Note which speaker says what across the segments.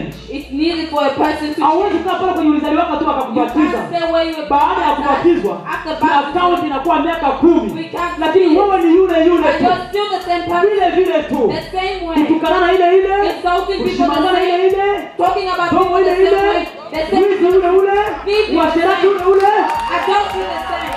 Speaker 1: change
Speaker 2: It's needed for a person to
Speaker 1: hauwezi
Speaker 2: change.
Speaker 1: kukaa pale kwenye ulizaliwaka tu
Speaker 2: You
Speaker 1: akakubatiza
Speaker 2: can't stay where you were
Speaker 1: baada ya
Speaker 2: baptized.
Speaker 1: kubatizwa
Speaker 2: After
Speaker 1: ni akaunti
Speaker 2: baptism,
Speaker 1: inakuwa miaka kumi
Speaker 2: we can't
Speaker 1: lakini
Speaker 2: see it.
Speaker 1: wewe ni yule yule
Speaker 2: And
Speaker 1: tu
Speaker 2: you're still the same person.
Speaker 1: vile vile tu
Speaker 2: The same way.
Speaker 1: kutukanana ile ile
Speaker 2: Insulting people the
Speaker 1: kushimangana ile
Speaker 2: same.
Speaker 1: ile
Speaker 2: Talking about
Speaker 1: Tomo
Speaker 2: people
Speaker 1: ile
Speaker 2: the same
Speaker 1: ile
Speaker 2: way. The same.
Speaker 1: wizi ule ule
Speaker 2: Thieving
Speaker 1: uasherati
Speaker 2: the
Speaker 1: ule
Speaker 2: same.
Speaker 1: ule
Speaker 2: Adultery the same.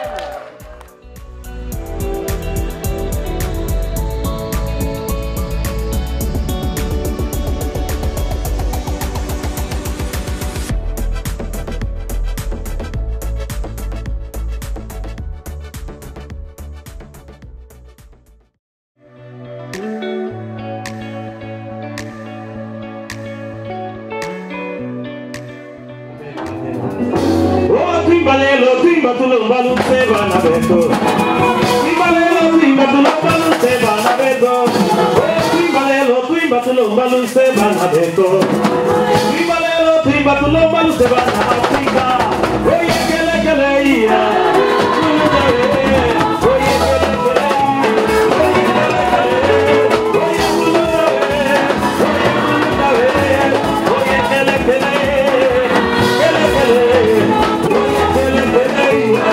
Speaker 3: Oh, twimba lelo, twimba tulomba lutse bana beto. Twimba lelo, twimba tulomba lutse bana beto. Oh, twimba lelo, twimba tulomba lutse bana beto. Twimba lelo, twimba tulomba lutse bana Afrika. Oh, yeah, kele kele iya. Tuluta ye. Oh, yeah, kele kele iya. Oh, yeah, kele kele. Oh, yeah, tuluta ye. Oh, yeah, tuluta ye. Oh, yeah, kele kele. Kele kele. Oh, yeah, kele kele iya.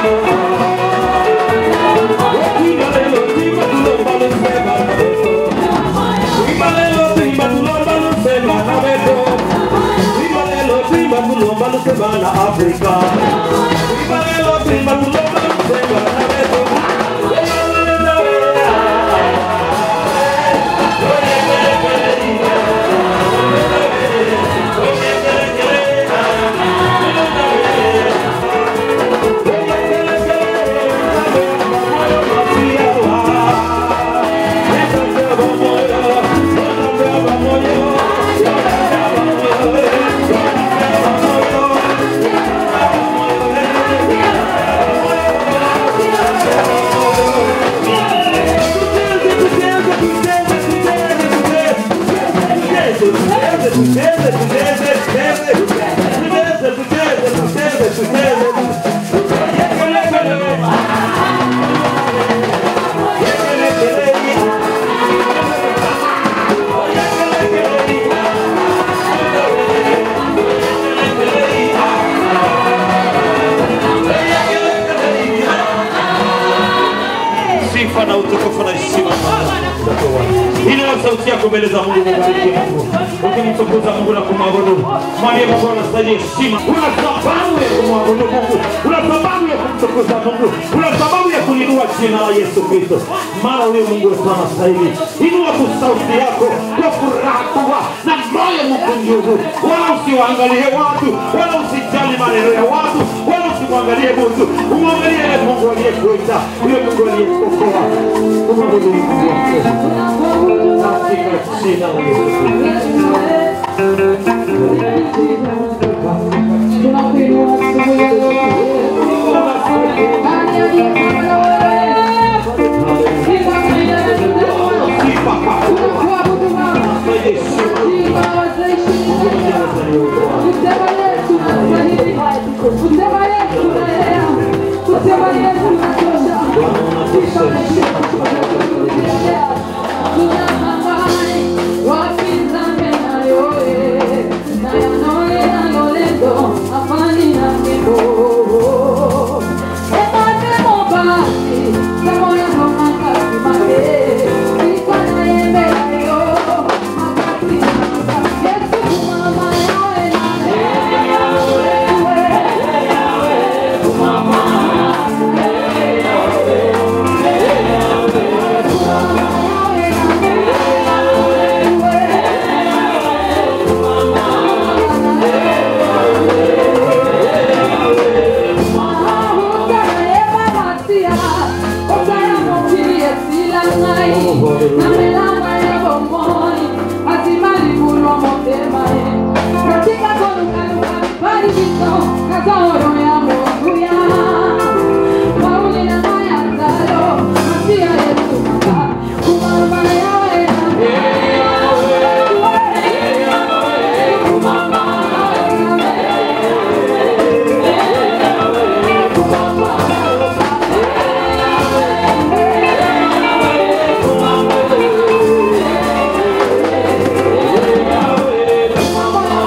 Speaker 3: Oh, twimba lelo, twimba tulomba lutse bana beto. Twimba lelo, twimba tulomba lutse bana beto. Twimba lelo, twimba tulomba lutse bana Afrika. Twimba lelo, twimba tulomba lutse bana beto. Sifa na utukufu na heshima. Inua sauti yako mbele za Mungu, mubariki Mungu. Ukimtukuza Mungu na kumwabudu, mwambie Mungu anastahili heshima. Una sababu ya kumwabudu Mungu, una sababu ya kumtukuza Mungu, una sababu ya kulinua jina la Yesu Kristo, maana huyo Mungu wetu anastahili. Inua tu sauti yako kwa furaha kubwa na moyo mkunjufu, wala usiwaangalie watu, wala usijali maneno ya watu, wala usimwangalie mtu, umwangalie yule Mungu aliyekuita, yule Mungu aliyekuokoa. Umwabudu Mungu wako katika jina la Yesu Kristo. Sifa kwako na heshima.
Speaker 4: Come on.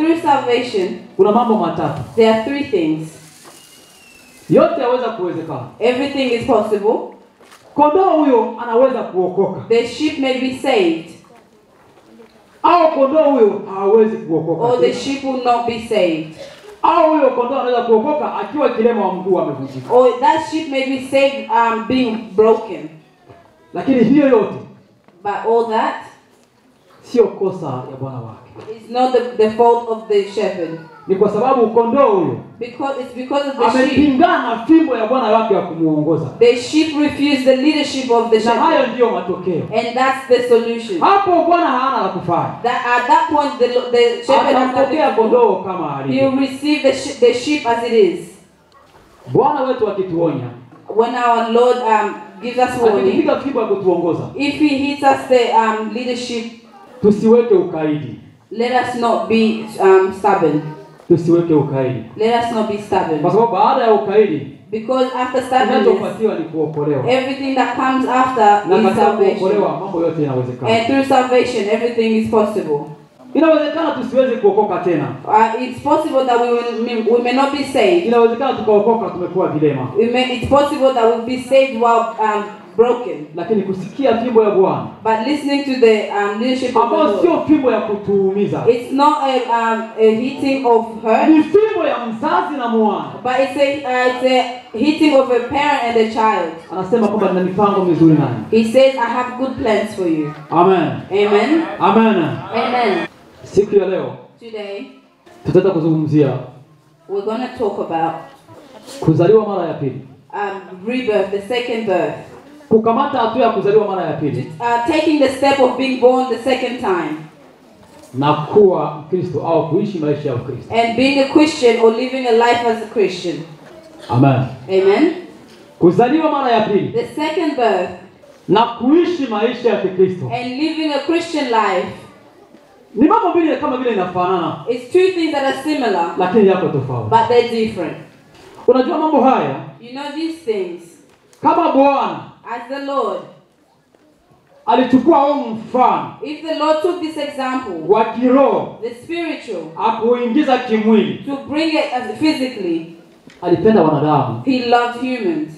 Speaker 2: through salvation,
Speaker 1: kuna mambo matatu,
Speaker 2: there are three things.
Speaker 1: yote yaweza kuwezekana.
Speaker 2: Everything is possible.
Speaker 1: Kondoo huyo anaweza kuokoka
Speaker 2: The sheep may be saved,
Speaker 1: au kondoo huyo hawezi kuokoka
Speaker 2: or the
Speaker 1: tena.
Speaker 2: sheep will not be saved.
Speaker 1: au huyo kondoo anaweza kuokoka akiwa kilema wa mguu amevunjika.
Speaker 2: Or that sheep may be saved um, being broken.
Speaker 1: Lakini hiyo yote
Speaker 2: But all that
Speaker 1: sio kosa ya bwana wake,
Speaker 2: is not the, the fault of the shepherd.
Speaker 1: ni kwa sababu kondoo huyo
Speaker 2: Because it's because of the sheep.
Speaker 1: amepingana na fimbo ya bwana wake ya kumuongoza,
Speaker 2: The sheep refuse the leadership of the
Speaker 1: na hayo
Speaker 2: shepherd.
Speaker 1: ndiyo matokeo.
Speaker 2: And that's the solution.
Speaker 1: Hapo bwana hana la kufanya,
Speaker 2: That at that point the, the shepherd has nothing
Speaker 1: atampokea
Speaker 2: to do.
Speaker 1: kondoo kama
Speaker 2: He'll
Speaker 1: alivyo.
Speaker 2: receive the, sh- the sheep as it is.
Speaker 1: Bwana wetu akituonya,
Speaker 2: When our Lord um, gives us warning,
Speaker 1: akipiga fimbo ya kutuongoza,
Speaker 2: if He hits us the um, leadership,
Speaker 1: tusiweke ukaidi,
Speaker 2: let us not be um, stubborn.
Speaker 1: tusiweke ukaidi,
Speaker 2: Let us not be
Speaker 1: kwa
Speaker 2: stubborn.
Speaker 1: sababu baada ya ukaidi
Speaker 2: Because after stubbornness,
Speaker 1: kinachopatiwa ni kuokolewa,
Speaker 2: everything that comes after
Speaker 1: na
Speaker 2: is
Speaker 1: katika
Speaker 2: salvation.
Speaker 1: kuokolewa mambo yote yanawezekana.
Speaker 2: And through salvation, everything is possible.
Speaker 1: Inawezekana tusiweze kuokoka tena,
Speaker 2: Uh, it's possible that we, will, we may not be saved.
Speaker 1: inawezekana tukaokoka tumekuwa vilema,
Speaker 2: We may, it's possible that we'll be saved while um, broken.
Speaker 1: lakini kusikia fimbo ya Bwana
Speaker 2: But listening to the um, leadership of the
Speaker 1: ambayo
Speaker 2: Lord,
Speaker 1: sio fimbo ya kutuumiza,
Speaker 2: it's not a, um, a hitting of hurt,
Speaker 1: ni fimbo ya mzazi na mwana.
Speaker 2: but it's a, uh, it's a hitting of a parent and a child.
Speaker 1: Anasema kwamba nina mipango mizuri nani.
Speaker 2: He says, I have good plans for you.
Speaker 1: Amen,
Speaker 2: Amen.
Speaker 1: amen.
Speaker 2: Amen.
Speaker 1: Siku ya leo
Speaker 2: Today,
Speaker 1: tutaenda kuzungumzia
Speaker 2: we're going to talk about
Speaker 1: kuzaliwa mara ya pili,
Speaker 2: um, rebirth, the second birth.
Speaker 1: kukamata hatua ya kuzaliwa mara ya pili
Speaker 2: Uh, taking the step of being born the second time.
Speaker 1: na kuwa Mkristo au kuishi maisha ya Ukristo.
Speaker 2: And being a Christian or living a life as a Christian.
Speaker 1: Amen.
Speaker 2: Amen.
Speaker 1: Kuzaliwa mara ya pili
Speaker 2: The second birth
Speaker 1: na kuishi maisha ya Kikristo
Speaker 2: and living a Christian life
Speaker 1: ni mambo mbili kama vile inafanana,
Speaker 2: is two things that are similar,
Speaker 1: lakini yako tofauti.
Speaker 2: but they're different.
Speaker 1: Unajua mambo haya
Speaker 2: You know these things.
Speaker 1: kama Bwana
Speaker 2: As the Lord,
Speaker 1: alichukua huu mfano
Speaker 2: if the Lord took this example,
Speaker 1: wa kiroho
Speaker 2: the spiritual,
Speaker 1: akuingiza kimwili,
Speaker 2: to bring it as physically,
Speaker 1: alipenda wanadamu
Speaker 2: He loved humans.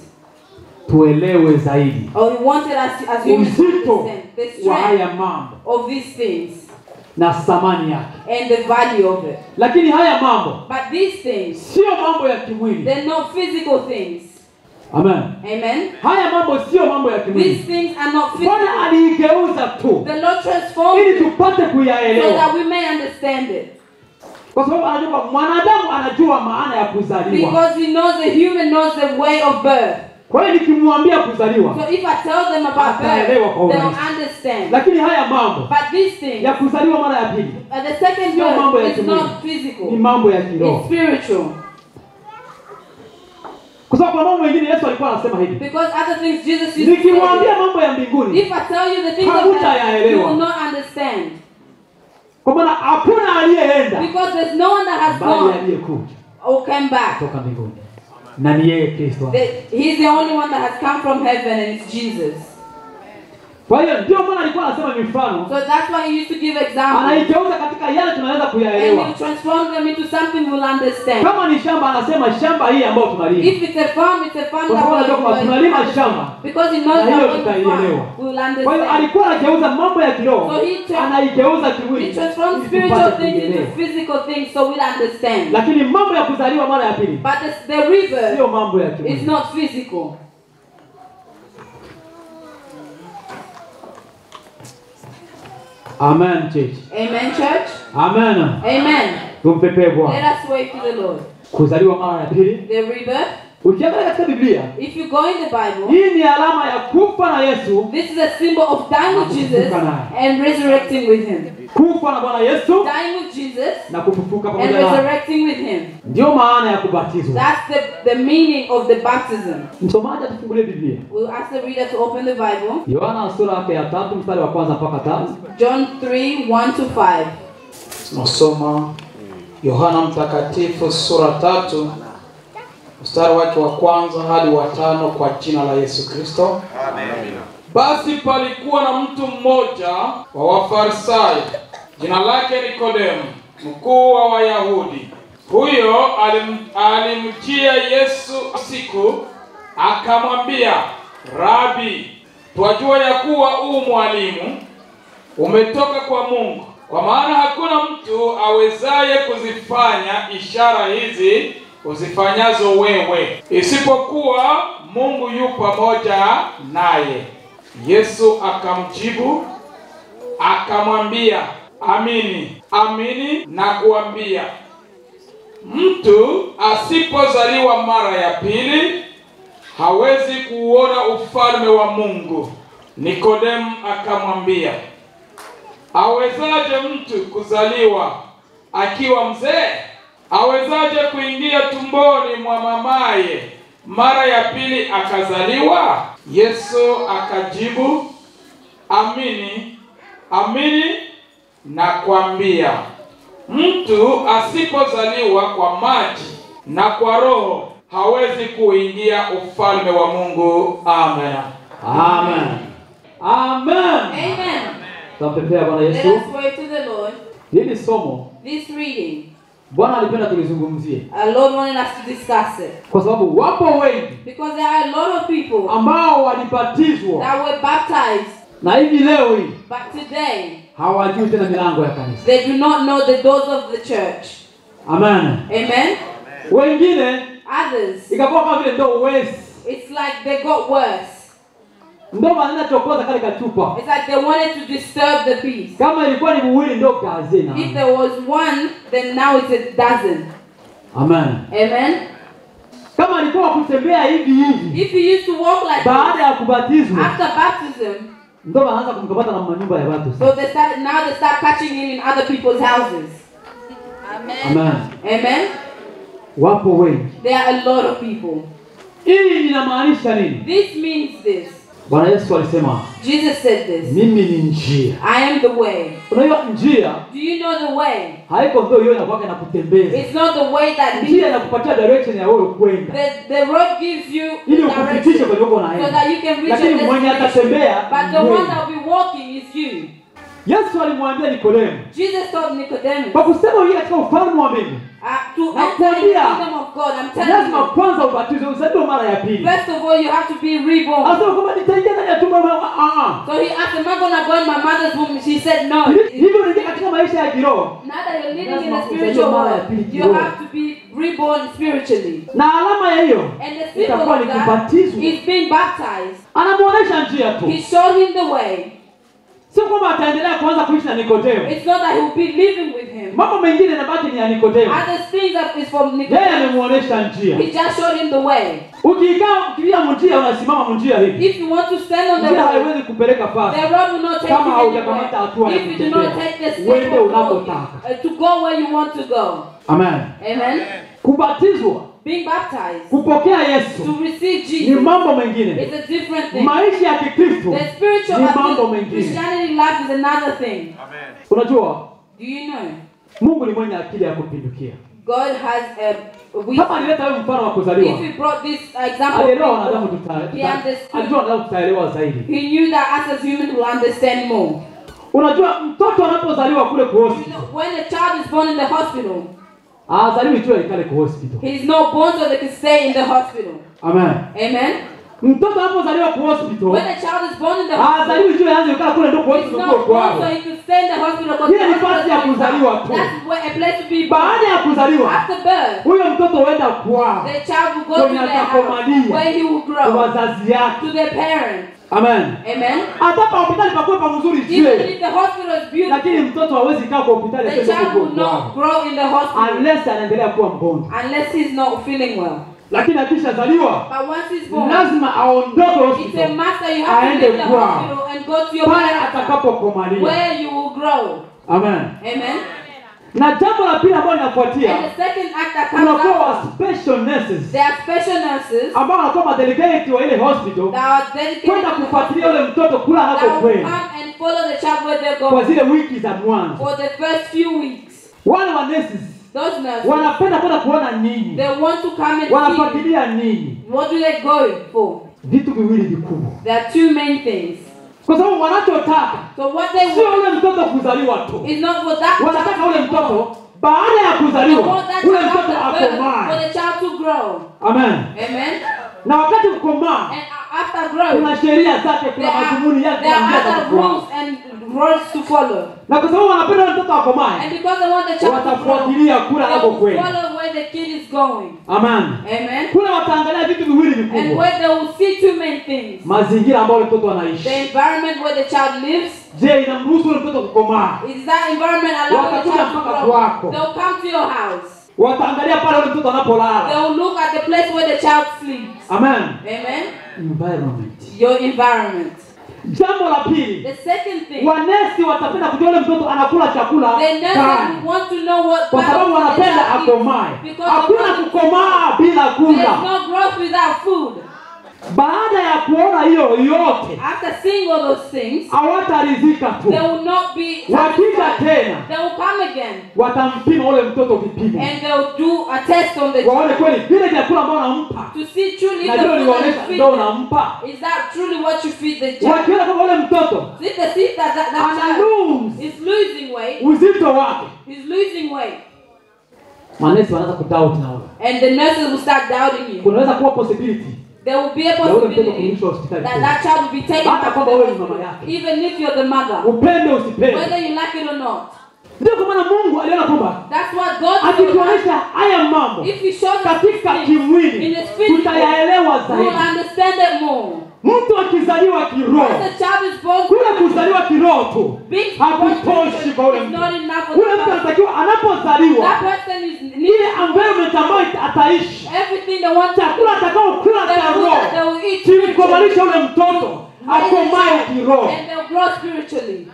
Speaker 1: tuelewe zaidi
Speaker 2: Or He wanted us as humans to
Speaker 1: uzito
Speaker 2: understand the
Speaker 1: wa
Speaker 2: strength
Speaker 1: haya mambo
Speaker 2: of these things
Speaker 1: na thamani yake.
Speaker 2: and the value of it.
Speaker 1: Lakini haya mambo
Speaker 2: But these things,
Speaker 1: sio mambo ya kimwili.
Speaker 2: they're not physical things.
Speaker 1: Amen.
Speaker 2: Amen.
Speaker 1: Haya mambo sio mambo ya
Speaker 2: These
Speaker 1: kimwili.
Speaker 2: things are not
Speaker 1: Bwana
Speaker 2: physical.
Speaker 1: aliigeuza tu
Speaker 2: The Lord transformed
Speaker 1: ili
Speaker 2: it
Speaker 1: tupate
Speaker 2: so
Speaker 1: kuyaelewa,
Speaker 2: that we may understand it.
Speaker 1: kwa sababu anajua kwamba mwanadamu anajua maana ya kuzaliwa.
Speaker 2: Because He knows the human knows the way of birth.
Speaker 1: Kwa hiyo nikimwambia kuzaliwa,
Speaker 2: So if I tell them about birth,
Speaker 1: Ataelewa kwa
Speaker 2: they'll
Speaker 1: urahisi.
Speaker 2: understand.
Speaker 1: lakini haya mambo
Speaker 2: But these things,
Speaker 1: ya kuzaliwa mara ya pili
Speaker 2: uh, the second
Speaker 1: Sio mambo ya
Speaker 2: birth is
Speaker 1: kimwili.
Speaker 2: not physical.
Speaker 1: ni mambo ya
Speaker 2: It's
Speaker 1: kiroho,
Speaker 2: spiritual.
Speaker 1: kwa sababu kwa mambo mengine Yesu alikuwa anasema hivi,
Speaker 2: Because other things Jesus used to say.
Speaker 1: nikiwaambia mambo ya mbinguni,
Speaker 2: If I tell you the things of
Speaker 1: Hamutayaelewa.
Speaker 2: heaven, you will not understand.
Speaker 1: kwa maana hakuna aliyeenda
Speaker 2: Because there's no one that has
Speaker 1: bali
Speaker 2: gone
Speaker 1: aliyekuja
Speaker 2: or came back.
Speaker 1: kutoka mbinguni, na ni yeye Kristo.
Speaker 2: The- He's the only one that has come from heaven and it's Jesus.
Speaker 1: Kwa hiyo ndio maana alikuwa anasema mifano,
Speaker 2: So that's why he used to give examples.
Speaker 1: anaigeuza katika yale tunaweza
Speaker 2: And
Speaker 1: kuyaelewa.
Speaker 2: he'll transform them into something we'll understand.
Speaker 1: Kama ni shamba, anasema shamba hii ambayo tunalima,
Speaker 2: If it's a farm, it's a farm
Speaker 1: Kwa
Speaker 2: that
Speaker 1: sababu anajua
Speaker 2: we'll
Speaker 1: kwamba tunalima shamba.
Speaker 2: Because he knows
Speaker 1: Na hiyo
Speaker 2: that when we
Speaker 1: tutaielewa.
Speaker 2: farm, we'll
Speaker 1: kwa hiyo
Speaker 2: understand.
Speaker 1: alikuwa anageuza mambo ya kiroho,
Speaker 2: So he tra-
Speaker 1: anaigeuza
Speaker 2: He
Speaker 1: kimwili
Speaker 2: transforms
Speaker 1: ili
Speaker 2: spiritual
Speaker 1: tupate
Speaker 2: things into
Speaker 1: kuielewa.
Speaker 2: physical things so we'll understand.
Speaker 1: Lakini mambo ya kuzaliwa mara ya pili
Speaker 2: But the, the river
Speaker 1: sio mambo ya
Speaker 2: is
Speaker 1: kimwili.
Speaker 2: not physical.
Speaker 1: Amen, church.
Speaker 2: Amen, church?
Speaker 1: Amen.
Speaker 2: Amen.
Speaker 1: Tumpepee Bwana.
Speaker 2: Let us wait to the Lord.
Speaker 1: Kuzaliwa mara ya pili,
Speaker 2: The rebirth,
Speaker 1: ukiangalia katika Biblia,
Speaker 2: if you go in the Bible,
Speaker 1: hii ni alama ya kufa na Yesu,
Speaker 2: this is a symbol of dying with Jesus and resurrecting with Him.
Speaker 1: kufa na Bwana Yesu
Speaker 2: Dying with Jesus
Speaker 1: na kufufuka
Speaker 2: and
Speaker 1: pamoja naye.
Speaker 2: resurrecting with Him.
Speaker 1: Ndio maana ya kubatizwa.
Speaker 2: That's the, the meaning of the baptism.
Speaker 1: Msomaji atufungulie Biblia.
Speaker 2: We'll ask the reader to open the Bible.
Speaker 1: Yohana sura yake ya tatu mstari wa kwanza mpaka tano.
Speaker 2: John 3 1 to 5.
Speaker 4: Tunasoma Yohana Mtakatifu sura tatu mstari wake wa kwanza hadi wa tano kwa jina la Yesu Kristo. Basi palikuwa na mtu mmoja wa Wafarisayo, jina lake Nikodemo,
Speaker 5: mkuu wa Wayahudi. Huyo alim, alimjia Yesu siku akamwambia, Rabi, twajua ya kuwa u mwalimu umetoka kwa Mungu, kwa maana hakuna mtu awezaye kuzifanya ishara hizi uzifanyazo wewe, isipokuwa Mungu yu pamoja naye. Yesu akamjibu akamwambia, amini amini nakuambia, mtu asipozaliwa mara ya pili hawezi kuuona ufalme wa Mungu. Nikodemu akamwambia, awezaje mtu kuzaliwa akiwa mzee? Awezaje kuingia tumboni mwa mamaye mara ya pili akazaliwa? Yesu akajibu, amini amini nakwambia, mtu asipozaliwa kwa maji na kwa Roho hawezi kuingia ufalme wa Mungu. Amen.
Speaker 1: Amen. Amen.
Speaker 2: Amen.
Speaker 1: Tunampepea Bwana
Speaker 2: Let
Speaker 1: Yesu.
Speaker 2: us pray to the Lord.
Speaker 1: Hili somo
Speaker 2: This reading,
Speaker 1: Bwana alipenda tulizungumzie
Speaker 2: our Lord wanted us to discuss it.
Speaker 1: kwa sababu wapo wengi
Speaker 2: Because there are a lot of people
Speaker 1: ambao walibatizwa
Speaker 2: that were baptized,
Speaker 1: na hivi leo hii
Speaker 2: but today
Speaker 1: hawajui tena milango ya kanisa.
Speaker 2: they do not know the doors of the church.
Speaker 1: Amen.
Speaker 2: Amen.
Speaker 1: Wengine
Speaker 2: Others,
Speaker 1: ikakuwa kama vile ndo wezi
Speaker 2: it's like they got worse.
Speaker 1: ndo wanaenda chokoza kale kachupa,
Speaker 2: It's like they wanted to disturb the peace.
Speaker 1: kama ilikuwa ni muwili ndo gazena.
Speaker 2: If there was one, then now it's a dozen.
Speaker 1: Amen.
Speaker 2: Amen.
Speaker 1: Kama alikuwa kutembea hivi hivi
Speaker 2: If you used to walk like
Speaker 1: baada
Speaker 2: this,
Speaker 1: ya kubatizwa,
Speaker 2: after baptism,
Speaker 1: ndo wanaanza kumkamata na manyumba ya watu.
Speaker 2: so they started now they start catching him in other people's houses.
Speaker 1: Amen.
Speaker 2: Amen.
Speaker 1: Wapo wengi.
Speaker 2: There are a lot of people.
Speaker 1: Hii inamaanisha nini?
Speaker 2: This means this.
Speaker 1: Bwana Yesu alisema
Speaker 2: Jesus said this.
Speaker 1: mimi ni njia.
Speaker 2: I am the way.
Speaker 1: Unajua njia
Speaker 2: Do you know the way?
Speaker 1: haiko ndio hiyo inakuwa inakutembeza.
Speaker 2: It's not the way that
Speaker 1: Njia
Speaker 2: leads.
Speaker 1: inakupatia direction ya wewe kwenda
Speaker 2: The, the road gives you
Speaker 1: ili
Speaker 2: direction
Speaker 1: ukufikishe kwenye uko
Speaker 2: so
Speaker 1: unaenda.
Speaker 2: that you can reach
Speaker 1: Lakini
Speaker 2: your
Speaker 1: mwenye
Speaker 2: destination.
Speaker 1: atatembea
Speaker 2: But the
Speaker 1: ni
Speaker 2: one
Speaker 1: wewe.
Speaker 2: that will be walking is you.
Speaker 1: Yesu alimwambia Nikodemo
Speaker 2: Jesus told Nicodemus,
Speaker 1: kwa kusema uingie katika ufalme wa mbingu
Speaker 2: uh, to
Speaker 1: Na
Speaker 2: enter in the
Speaker 1: kuambia,
Speaker 2: kingdom of God, I'm telling
Speaker 1: lazima
Speaker 2: you,
Speaker 1: kwanza ubatizwe, uzaliwe mara ya pili.
Speaker 2: first of all, you have to be reborn.
Speaker 1: Anasema kwamba nitaingia ndani ya tumbo la mama. Ah, ah.
Speaker 2: So he asked, Am I going to go in my mother's womb? She said, No.
Speaker 1: Hivi- Hivyo unaingia katika maisha ya kiroho
Speaker 2: Now that you're living in
Speaker 1: Lazima
Speaker 2: the spiritual
Speaker 1: uzaliwe mara ya
Speaker 2: world,
Speaker 1: pili
Speaker 2: you
Speaker 1: kiroho.
Speaker 2: have to be reborn spiritually.
Speaker 1: na alama ya hiyo
Speaker 2: And the symbol
Speaker 1: itakuwa
Speaker 2: of
Speaker 1: ni
Speaker 2: that
Speaker 1: kubatizwa.
Speaker 2: is being baptized.
Speaker 1: Anamuonesha njia tu,
Speaker 2: He showed him the way.
Speaker 1: sio kwamba ataendelea kuanza kuishi na Nikodemo.
Speaker 2: It's not that he will be living with him.
Speaker 1: Mambo mengine yanabaki ni ya Nikodemo,
Speaker 2: Other things that is from
Speaker 1: yeye
Speaker 2: Nicodemus.
Speaker 1: amemuonesha njia.
Speaker 2: He just showed him the way.
Speaker 1: Ukikaa ukilia mnjia, unasimama mnjia hivi,
Speaker 2: If you want to stand on the
Speaker 1: njia
Speaker 2: road,
Speaker 1: haiwezi kupeleka fasi
Speaker 2: the road will not take
Speaker 1: kama
Speaker 2: you
Speaker 1: haujakamata hatua
Speaker 2: anywhere.
Speaker 1: ya
Speaker 2: If you do not
Speaker 1: kutembea,
Speaker 2: take the step
Speaker 1: uende
Speaker 2: of walking,
Speaker 1: unapotaka.
Speaker 2: uh, to go where you want to go.
Speaker 1: Amen.
Speaker 2: Amen.
Speaker 1: Kubatizwa,
Speaker 2: Being baptized,
Speaker 1: kupokea Yesu
Speaker 2: to receive
Speaker 1: ni
Speaker 2: Jesus,
Speaker 1: mambo mengine.
Speaker 2: is a different thing.
Speaker 1: Maisha ya Kikristo
Speaker 2: The spiritual
Speaker 1: ni
Speaker 2: I
Speaker 1: mambo
Speaker 2: think
Speaker 1: mengine.
Speaker 2: Christianity life is another thing.
Speaker 1: Unajua,
Speaker 2: Do you know?
Speaker 1: Mungu ni mwenye akili ya kupindukia.
Speaker 2: God has a
Speaker 1: Kama
Speaker 2: wisdom.
Speaker 1: alileta wewe mfano wa kuzaliwa,
Speaker 2: If he brought this example,
Speaker 1: alielewa
Speaker 2: of
Speaker 1: wanadamu
Speaker 2: people,
Speaker 1: tuta,
Speaker 2: he
Speaker 1: tuta,
Speaker 2: understood.
Speaker 1: alijua wanadamu tutaelewa zaidi.
Speaker 2: He knew that us as humans will understand more.
Speaker 1: Unajua mtoto anapozaliwa kule ku
Speaker 2: You
Speaker 1: hospital,
Speaker 2: know, when a child is born in the hospital,
Speaker 1: azaliwi tu alikale ku hospital.
Speaker 2: he's not born so they can stay in the hospital.
Speaker 1: Amen.
Speaker 2: Amen.
Speaker 1: Mtoto anapozaliwa ku hospital,
Speaker 2: When a child is born in the hospital,
Speaker 1: azaliwi tu aanze kukaa kule ndio ku
Speaker 2: he's
Speaker 1: hospital
Speaker 2: not
Speaker 1: kwa
Speaker 2: born so
Speaker 1: kwao.
Speaker 2: he could stay in the hospital. because
Speaker 1: Ile
Speaker 2: the
Speaker 1: ni
Speaker 2: hospital
Speaker 1: fasi ya
Speaker 2: is his
Speaker 1: kuzaliwa
Speaker 2: house.
Speaker 1: tu.
Speaker 2: That's where a place to be born.
Speaker 1: Baada ya kuzaliwa,
Speaker 2: After birth,
Speaker 1: huyo mtoto huenda kwao
Speaker 2: the child will go
Speaker 1: Kwenye
Speaker 2: to their
Speaker 1: atakomalia.
Speaker 2: house where he will
Speaker 1: kwa
Speaker 2: grow
Speaker 1: wazazi yake.
Speaker 2: to their parents.
Speaker 1: Amen.
Speaker 2: Amen.
Speaker 1: Hata pa hospitali pakuwe pa mzuri
Speaker 2: Even
Speaker 1: je,
Speaker 2: if the hospital is beautiful,
Speaker 1: lakini mtoto hawezi kaa kwa hospitali
Speaker 2: the
Speaker 1: aseme
Speaker 2: child
Speaker 1: yuko
Speaker 2: will not
Speaker 1: kwao.
Speaker 2: grow in the hospital
Speaker 1: unless anaendelea kuwa mgonjwa.
Speaker 2: unless he's not feeling well.
Speaker 1: Lakini akishazaliwa
Speaker 2: But once he's born,
Speaker 1: lazima aondoke
Speaker 2: it's a
Speaker 1: hospitali
Speaker 2: must that you have to
Speaker 1: Aende
Speaker 2: leave the
Speaker 1: kwao.
Speaker 2: hospital and go to your
Speaker 1: pale
Speaker 2: parents'
Speaker 1: atakapokomalia.
Speaker 2: where you will grow.
Speaker 1: Amen.
Speaker 2: Amen.
Speaker 1: Na jambo la pili ambalo linafuatia,
Speaker 2: And the second act that comes
Speaker 1: kunakuwa wa
Speaker 2: after,
Speaker 1: special nurses
Speaker 2: there are special nurses
Speaker 1: ambao wanakuwa madelegate wa ile hospital
Speaker 2: that are dedicated
Speaker 1: kwenda
Speaker 2: to the
Speaker 1: kufuatilia
Speaker 2: hospital
Speaker 1: yule mtoto kula
Speaker 2: that will
Speaker 1: anapokwenda
Speaker 2: come and follow the child where they're
Speaker 1: kwa
Speaker 2: going
Speaker 1: zile wiki za mwanzo.
Speaker 2: for the first few weeks.
Speaker 1: Wale wa nurses
Speaker 2: Those nurses,
Speaker 1: wanapenda kwenda kuona nini,
Speaker 2: they want to come and see
Speaker 1: wanafuatilia nini,
Speaker 2: what do they go for.
Speaker 1: vitu viwili vikubwa,
Speaker 2: There are two main things.
Speaker 1: kwa sababu wanachotaka
Speaker 2: So what they
Speaker 1: sio
Speaker 2: want
Speaker 1: ule mtoto kuzaliwa tu,
Speaker 2: is not for that
Speaker 1: wanataka
Speaker 2: child
Speaker 1: ule
Speaker 2: to be born.
Speaker 1: mtoto baada ya
Speaker 2: I
Speaker 1: kuzaliwa
Speaker 2: want that
Speaker 1: ule
Speaker 2: child
Speaker 1: mtoto
Speaker 2: after birth, for
Speaker 1: akomae
Speaker 2: the child to grow.
Speaker 1: amen
Speaker 2: Amen.
Speaker 1: na wakati kukomaa
Speaker 2: And a- after growing,
Speaker 1: kuna sheria zake
Speaker 2: there
Speaker 1: kuna
Speaker 2: are,
Speaker 1: madhumuni yake
Speaker 2: there
Speaker 1: na
Speaker 2: are
Speaker 1: njia za
Speaker 2: other
Speaker 1: kufuata.
Speaker 2: rules and rules to follow.
Speaker 1: na kwa sababu wanapenda ule mtoto akomae
Speaker 2: And because they want the child to grow,
Speaker 1: watafuatilia kule
Speaker 2: they will
Speaker 1: anapokwenda
Speaker 2: follow where the kid is going.
Speaker 1: amen
Speaker 2: Amen.
Speaker 1: kule wataangalia vitu viwili
Speaker 2: And
Speaker 1: vikubwa
Speaker 2: where they will see two main things.
Speaker 1: mazingira ambayo ule mtoto
Speaker 2: The
Speaker 1: anaishi
Speaker 2: environment where the child lives.
Speaker 1: je inamruhusu ule mtoto kukomaa
Speaker 2: Is that environment allowing the
Speaker 1: Watakuja
Speaker 2: child to
Speaker 1: mpaka
Speaker 2: grow?
Speaker 1: kwako.
Speaker 2: They'll come to your house.
Speaker 1: wataangalia pale ule mtoto
Speaker 2: They
Speaker 1: anapolala
Speaker 2: will look at the place where the child sleeps.
Speaker 1: amen
Speaker 2: Amen.
Speaker 1: environment
Speaker 2: Your environment.
Speaker 1: jambo la pili
Speaker 2: The second thing,
Speaker 1: wanesi watapenda kujua ule mtoto anakula chakula
Speaker 2: the nurses
Speaker 1: gani
Speaker 2: will want to know what
Speaker 1: kwa sababu
Speaker 2: kind of food the
Speaker 1: wanapenda
Speaker 2: child eats.
Speaker 1: akomae
Speaker 2: Because
Speaker 1: hakuna
Speaker 2: they want-
Speaker 1: kukomaa bila
Speaker 2: There's
Speaker 1: kula
Speaker 2: no growth without food.
Speaker 1: baada ya kuona hiyo yote
Speaker 2: After seeing all those things,
Speaker 1: hawataridhika tu
Speaker 2: they will not be
Speaker 1: wakija
Speaker 2: satisfied.
Speaker 1: tena
Speaker 2: They will come again
Speaker 1: watampima ule mtoto vipimo
Speaker 2: and they'll do a test on the
Speaker 1: waone
Speaker 2: child
Speaker 1: kweli vile vyakula ambao nampa
Speaker 2: to see truly if
Speaker 1: na
Speaker 2: the
Speaker 1: ndio
Speaker 2: food that
Speaker 1: liwaonyesha
Speaker 2: you
Speaker 1: ndo
Speaker 2: feed them,
Speaker 1: unampa
Speaker 2: is that truly what you feed the child.
Speaker 1: wakiona kwamba ule mtoto
Speaker 2: If they see that that, that
Speaker 1: ana
Speaker 2: child
Speaker 1: lose
Speaker 2: is losing weight,
Speaker 1: uzito wake
Speaker 2: he's losing weight,
Speaker 1: manesi wanaanza kudoubt na ule
Speaker 2: and the nurses will start doubting you.
Speaker 1: kunaweza kuwa possibility
Speaker 2: There will be a
Speaker 1: ya ule mtoto
Speaker 2: possibility
Speaker 1: kurudishwa hospitali
Speaker 2: that
Speaker 1: tena.
Speaker 2: that child will be taken
Speaker 1: Hata
Speaker 2: back to
Speaker 1: kama
Speaker 2: the
Speaker 1: wewe ni mama
Speaker 2: hospital,
Speaker 1: yake.
Speaker 2: even if you're the mother,
Speaker 1: upende usipende
Speaker 2: whether you like it or not.
Speaker 1: ndio kwa maana mungu aliona kwamba
Speaker 2: That's what God told us.
Speaker 1: akituonyesha haya mambo
Speaker 2: If you show us
Speaker 1: katika
Speaker 2: these things in
Speaker 1: kimwili
Speaker 2: the physical,
Speaker 1: tutayaelewa
Speaker 2: we will
Speaker 1: zaidi
Speaker 2: understand it more.
Speaker 1: mtu akizaliwa kiroho
Speaker 2: As the child is born,
Speaker 1: kule kuzaliwa kiroho tu
Speaker 2: big
Speaker 1: hakutoshi kwa ule
Speaker 2: is
Speaker 1: mtu
Speaker 2: not enough for
Speaker 1: ule
Speaker 2: the
Speaker 1: mtu
Speaker 2: child.
Speaker 1: anatakiwa anapozaliwa
Speaker 2: That person is
Speaker 1: ile
Speaker 2: needing
Speaker 1: environment ambayo ataishi
Speaker 2: everything they want to
Speaker 1: chakula atakaokula
Speaker 2: the
Speaker 1: cha
Speaker 2: food that they
Speaker 1: roho
Speaker 2: will eat spiritually.
Speaker 1: kimkomalisha ule mtoto akomae kiroho
Speaker 2: and they'll grow spiritually.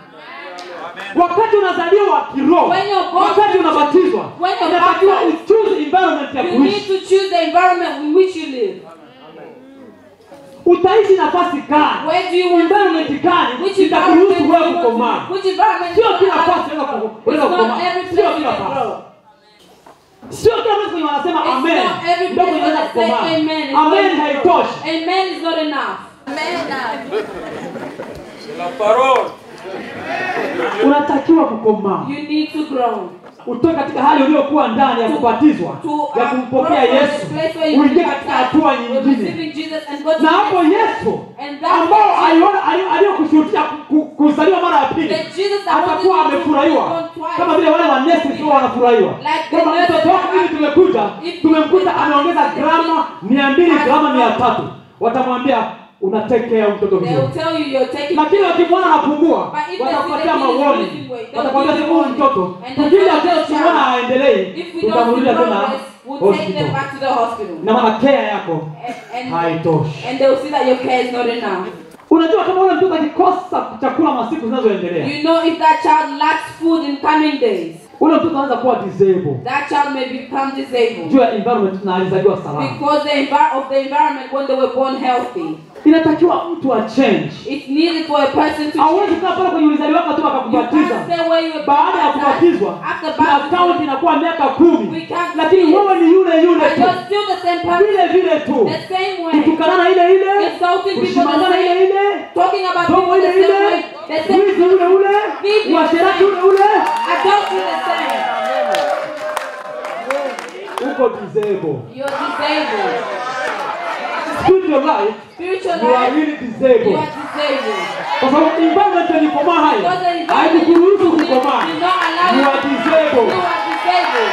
Speaker 1: wakati unazaliwa kiroho
Speaker 2: When you're born
Speaker 1: wakati
Speaker 2: spiritually,
Speaker 1: unabatizwa
Speaker 2: when you're
Speaker 1: inatakiwa
Speaker 2: baptized,
Speaker 1: uchuze environment ya
Speaker 2: You need
Speaker 1: kuishi
Speaker 2: to choose the environment in which you live.
Speaker 1: utaishi nafasi gani
Speaker 2: Where do you want to
Speaker 1: environment
Speaker 2: live?
Speaker 1: gani
Speaker 2: Which environment
Speaker 1: itakuruhusu
Speaker 2: do you
Speaker 1: wewe
Speaker 2: want to
Speaker 1: kukomaa
Speaker 2: live? Which environment
Speaker 1: Sio
Speaker 2: do
Speaker 1: kila
Speaker 2: you
Speaker 1: nafasi
Speaker 2: allow
Speaker 1: unaweza
Speaker 2: to
Speaker 1: ku-
Speaker 2: grow?
Speaker 1: unaweza
Speaker 2: It's not
Speaker 1: kukomaa.
Speaker 2: every
Speaker 1: Sio
Speaker 2: place
Speaker 1: kila
Speaker 2: you can
Speaker 1: nafasi.
Speaker 2: grow.
Speaker 1: sio kila mtu kwenye wanasema
Speaker 2: It's
Speaker 1: amen
Speaker 2: not every
Speaker 1: ndio
Speaker 2: place
Speaker 1: kwenye unaweza
Speaker 2: that say
Speaker 1: kukomaa
Speaker 2: amen. is not
Speaker 1: amen
Speaker 2: enough.
Speaker 1: haitoshi
Speaker 2: Amen is not enough.
Speaker 1: unatakiwa kukomaa
Speaker 2: You need to grow.
Speaker 1: utoke katika hali uliokuwa ndani ya kubatizwa
Speaker 2: To
Speaker 1: ya
Speaker 2: uh,
Speaker 1: kumpokea
Speaker 2: grow from
Speaker 1: yesu
Speaker 2: the place where you
Speaker 1: uingie
Speaker 2: live
Speaker 1: katika
Speaker 2: at
Speaker 1: hatua
Speaker 2: with
Speaker 1: nyingine
Speaker 2: receiving Jesus and go to
Speaker 1: na hapo
Speaker 2: the next
Speaker 1: yesu
Speaker 2: And that
Speaker 1: ambao
Speaker 2: Jesus-
Speaker 1: aliona ali- aliyokushuhudia ku- ku- kuzaliwa mara ya pili
Speaker 2: That Jesus that
Speaker 1: atakuwa
Speaker 2: wanted you to
Speaker 1: amefurahiwa
Speaker 2: be born twice.
Speaker 1: kama vile wale wanesi tu wanafurahiwa
Speaker 2: Like the
Speaker 1: kwamba
Speaker 2: nurses
Speaker 1: mtoto wako
Speaker 2: are-
Speaker 1: mimi tumekuta
Speaker 2: If-
Speaker 1: tumemkuta
Speaker 2: if-
Speaker 1: ameongeza grama mia mbili
Speaker 2: As-
Speaker 1: grama mia tatu watamwambia unatekea mtoto
Speaker 2: They
Speaker 1: vizuri
Speaker 2: will tell you you're taking
Speaker 1: lakini wakimwona anapungua
Speaker 2: But if they
Speaker 1: watakupatia
Speaker 2: see the kid is
Speaker 1: maoni
Speaker 2: losing weight, they'll
Speaker 1: watakwambia
Speaker 2: give you
Speaker 1: huyu
Speaker 2: warning.
Speaker 1: mtoto
Speaker 2: And they'll
Speaker 1: tukija
Speaker 2: tell
Speaker 1: tena
Speaker 2: the
Speaker 1: tukimwona
Speaker 2: child,
Speaker 1: haendelei
Speaker 2: If we don't see
Speaker 1: tutamrudia tena
Speaker 2: progress, we'll take
Speaker 1: hospital
Speaker 2: them back to the hospital.
Speaker 1: na maana kea yako
Speaker 2: And, and,
Speaker 1: haitoshi
Speaker 2: and they'll see that your care is not enough.
Speaker 1: unajua kama ule mtoto akikosa chakula masiku zinazoendelea
Speaker 2: You know if that child lacks food in coming days,
Speaker 1: ule mtoto anaweza kuwa disabled
Speaker 2: that child may become disabled.
Speaker 1: juu ya environment na alizaliwa salama
Speaker 2: Because the envi- of the environment when they were born healthy.
Speaker 1: inatakiwa mtu a change
Speaker 2: It's needed for a person to
Speaker 1: hauwezi
Speaker 2: change.
Speaker 1: kukaa pale kwenye ulizaliwa tu
Speaker 2: You
Speaker 1: akakubatiza
Speaker 2: can't stay where you were
Speaker 1: baada ya
Speaker 2: baptized.
Speaker 1: kubatizwa
Speaker 2: After
Speaker 1: na akaunti
Speaker 2: baptism,
Speaker 1: inakuwa miaka
Speaker 2: we
Speaker 1: kumi
Speaker 2: can't
Speaker 1: lakini
Speaker 2: see it.
Speaker 1: wewe ni yule yule
Speaker 2: But
Speaker 1: tu
Speaker 2: you're still the same person,
Speaker 1: vile vile tu
Speaker 2: the same way.
Speaker 1: kutukanana ile ile
Speaker 2: Insulting people the
Speaker 1: kushimangana ile
Speaker 2: same,
Speaker 1: ile
Speaker 2: talking about
Speaker 1: tomo
Speaker 2: people
Speaker 1: ile
Speaker 2: the same
Speaker 1: ile
Speaker 2: way, the same
Speaker 1: wizi ule ule
Speaker 2: Thieving
Speaker 1: uasherati
Speaker 2: the
Speaker 1: ule
Speaker 2: same.
Speaker 1: ule
Speaker 2: adultery the same.
Speaker 1: uko disabled
Speaker 2: You're disabled.
Speaker 1: spiritual life
Speaker 2: Spiritual
Speaker 1: you are
Speaker 2: life,
Speaker 1: really
Speaker 2: you
Speaker 1: disabled
Speaker 2: are disabled.
Speaker 1: kwa sababu environment ilikomaa
Speaker 2: Because the
Speaker 1: haya
Speaker 2: environment
Speaker 1: haikukuruhusu
Speaker 2: you live
Speaker 1: kukomaa
Speaker 2: did not allow
Speaker 1: you
Speaker 2: you
Speaker 1: are
Speaker 2: to-
Speaker 1: disabled
Speaker 2: You are disabled.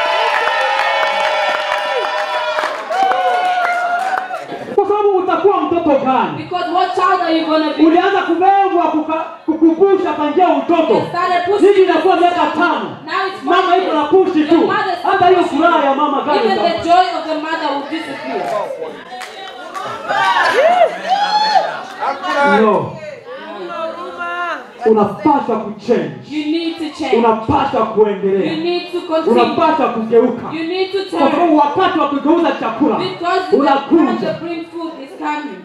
Speaker 1: kwa sababu utakuwa mtoto gani
Speaker 2: Because what child are you gonna be?
Speaker 1: ulianza kubebwa kuka- kukumbusha tangia utoto
Speaker 2: You started pushing
Speaker 1: hivi inakuwa miaka tano
Speaker 2: Now it's
Speaker 1: mama
Speaker 2: five
Speaker 1: iko na
Speaker 2: years.
Speaker 1: pushi
Speaker 2: Your
Speaker 1: tu
Speaker 2: mother's still
Speaker 1: hata hiyo
Speaker 2: pushing
Speaker 1: furaha
Speaker 2: you.
Speaker 1: ya mama gani
Speaker 2: Even the
Speaker 1: itakuwa.
Speaker 2: joy of the mother will disappear.
Speaker 1: no unapaswa kuchange
Speaker 2: You need to change.
Speaker 1: unapaswa
Speaker 2: You
Speaker 1: kuendelea
Speaker 2: need to continue.
Speaker 1: unapaswa kugeuka
Speaker 2: You need to
Speaker 1: kwa
Speaker 2: turn.
Speaker 1: sababu wakati wa kugeuza chakula
Speaker 2: Because the time
Speaker 1: unakuja
Speaker 2: to bring food is coming.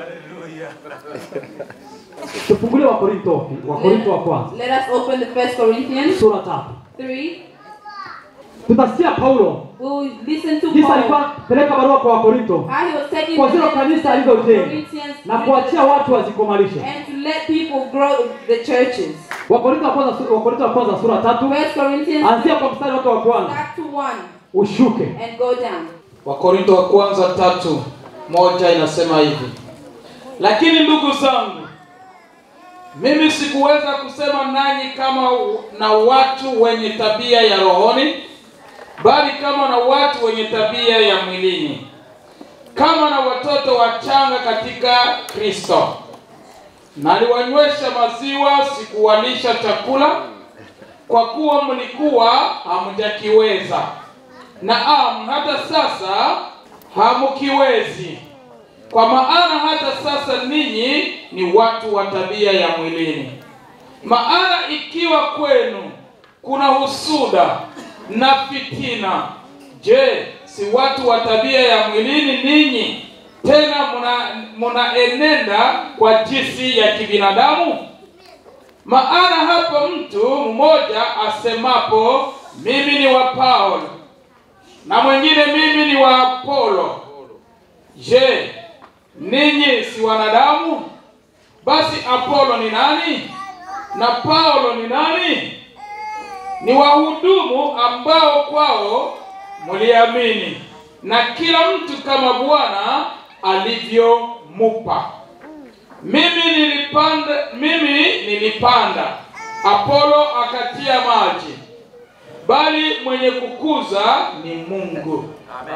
Speaker 1: tufungulie wakorinto wakorinto wa kwanza
Speaker 2: Let us open the First Corinthians
Speaker 1: sura tatu
Speaker 2: 3.
Speaker 1: tutasikia paulo
Speaker 2: We will listen to
Speaker 1: jinsi alikuwa
Speaker 2: Paul.
Speaker 1: peleka barua kwa wakorinto
Speaker 2: How he was taking
Speaker 1: kwa
Speaker 2: the
Speaker 1: zile kanisa alizojenga
Speaker 2: Corinthians
Speaker 1: na kuachia watu wazikomalishe
Speaker 2: and to let people grow the churches.
Speaker 1: wakorinto wa kwanza su- wakorinto wa kwanza sura tatu
Speaker 2: First Corinthians
Speaker 1: anzia kwa mstari wake wa kwanza
Speaker 2: start to one
Speaker 1: ushuke
Speaker 2: and go down.
Speaker 4: wakorinto wa kwanza tatu moja inasema hivi
Speaker 5: Lakini ndugu zangu, mimi sikuweza kusema nanyi kama u- na watu wenye tabia ya rohoni, bali kama na watu wenye tabia ya mwilini, kama na watoto wachanga katika Kristo. Naliwanywesha maziwa, sikuwalisha chakula, kwa kuwa mlikuwa hamjakiweza, naam, hata sasa hamkiwezi kwa maana hata sasa ninyi ni watu wa tabia ya mwilini. Maana ikiwa kwenu kuna husuda na fitina, je, si watu wa tabia ya mwilini ninyi? Tena muna- munaenenda kwa jinsi ya kibinadamu? Maana hapa mtu mmoja asemapo mimi ni wa Paulo na mwingine mimi ni wa Apolo, je, ninyi si wanadamu? Basi Apolo ni nani na Paulo ni nani? Ni wahudumu ambao kwao mliamini, na kila mtu kama Bwana alivyomupa. Mimi nilipanda, mimi nilipanda, Apolo akatia maji, bali mwenye kukuza ni Mungu.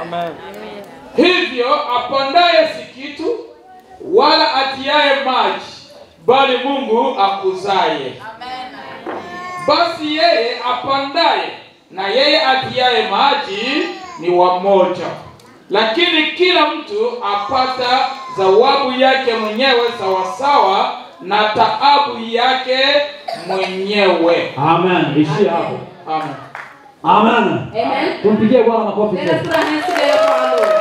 Speaker 5: Hivyo apandaye si kitu, wala atiaye maji, bali Mungu akuzaye. Basi yeye apandaye na yeye atiaye maji ni wamoja, lakini kila mtu apata zawabu yake mwenyewe sawasawa na taabu yake mwenyewe.
Speaker 1: amen ishia hapo
Speaker 5: Amen.
Speaker 1: amen
Speaker 2: Amen.
Speaker 1: tumpigie bwana makofi
Speaker 2: Let us
Speaker 1: tena.
Speaker 2: put our hands together for our Lord.